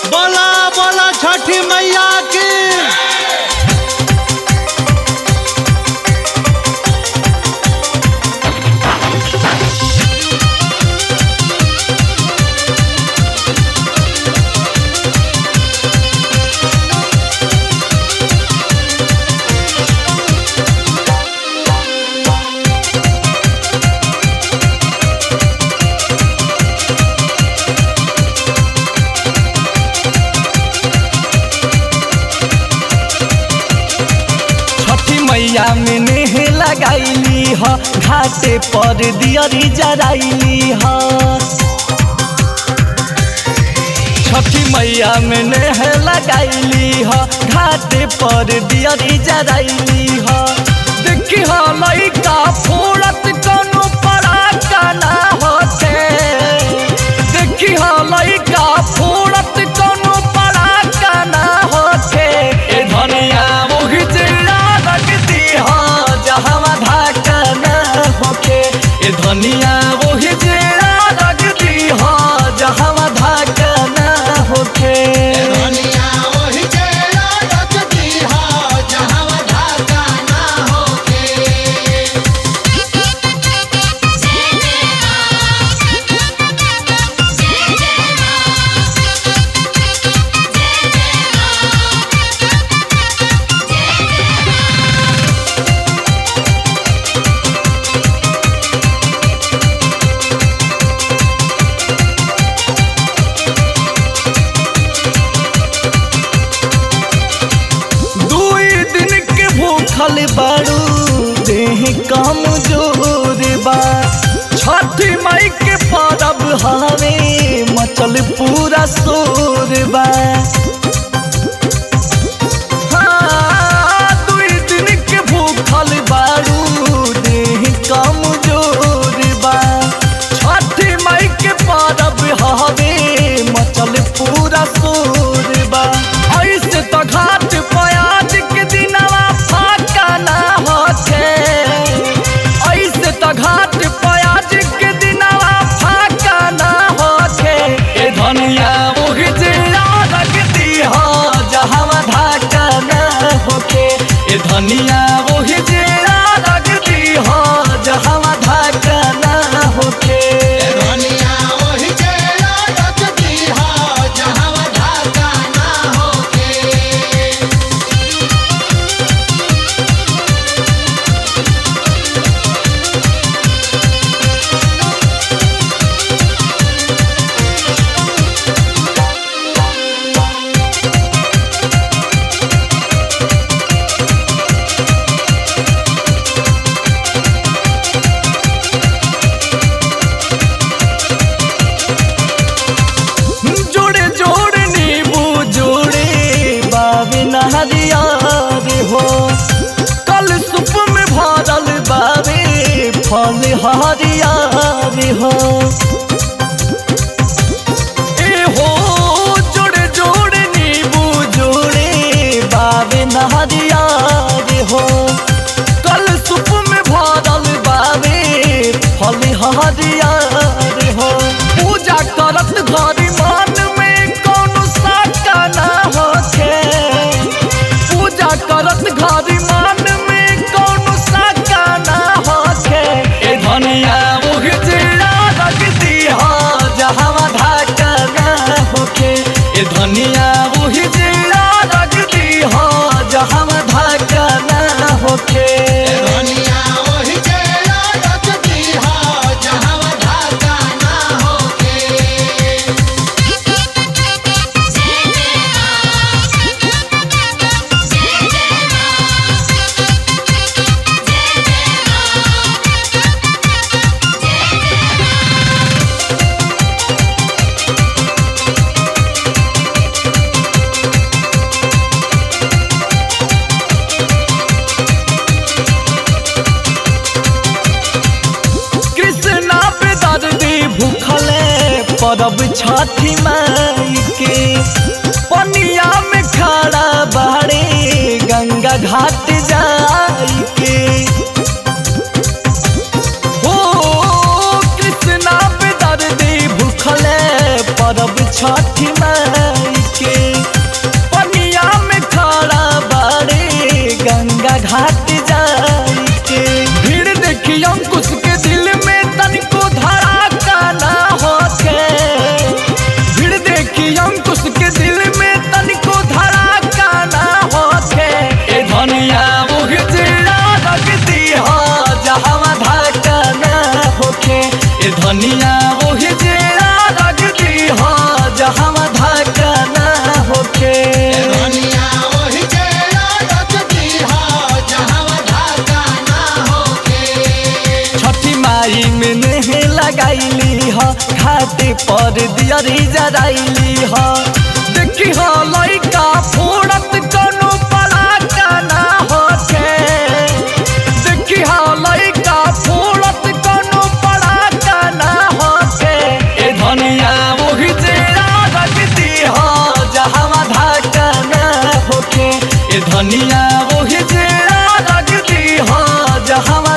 बोला बोला छठी मैया की छठी मैया में नेह लगाईली ह घाटे पर दियरी जराइली ह छठी मैया में नेह लगाईली ह घाटे पर दियरी जराइली ह देखी ह लइका फोड़त कोनो पड़ाका ना होते देखी ह लइका फोड़त कोनो पड़ाका ना होते ए धनिया मोहि चिड़ा लगती ह जहवा धाका ना होके ए धनिया मोहि चिड़ा लगती ह जहवा धाका ना होके धनिया वही चेहरा रखती हो जहाँ धागा ना होके दुई दिन के भूखल बारू देह कम जोर बा छठी माई के परब हवे मचल पूरा शोर बा हाँ, दुई दिन के भूखल बारू देह कम जोर बा छठी माई के परब हवे मचल पूरा शोर बा ऐसे तो घाट प्याज के दिनवा फाका ना होते ऐसे तो घाट प्याज के दिनवा फाका ना होते ए धनिया मोहि जिला लगती हो जहवा धाका ना होके ए धनिया मोहि जिला लगती हो जहवा धाका ना होके धनिया वही चेहरा रखती हो जहाँ धागा ना होके जोड़े जोड़े नींबू जोड़े बाबे नहरिया रे हो कल सुप में भरल बाबे फल हरिया रे हो ए हो जोड़े जोड़े नींबू जोड़े बाबे नहरिया रे हो कल सुप में भरल बाबे फल हरिया रे हो पूजा करत घरी मन में कौनो साका ना होखे पूजा करत घरी मन में कौनो साका ना होखे ए धनिया मुख चिड़ा लगती हो जहवा धाका ना होखे ए धनिया मुख चिड़ा लगती हो जहवा धाका ना होखे धनिया वही चेहरा रखती हो जहाँ धागा ना होके कृष्णा पे दर्दी भूखले परब छठी माई के पनिया में खड़ा बाड़े गंगा घाट जाई के हो कृष्णा पे दर्दी भूखले परब छठी माई के धनिया ओही जेरा रख दी हो जहाँ धाका ना होके धनिया ओहि जेरा रख दीहा जहाँ धागा ना होके छठी माई में नेहे लगाईली ह घाटे पर दियरी जराइली ह देखी ह लइका फोड़त कनु पराका ना होके देखी ह लइका फोड़त कनु पराका ना होके ए धनिया ओही जेरा रख दी ह जहाँ धाका ना होके ए धनिया ओही जेरा रख दी ह जहाँ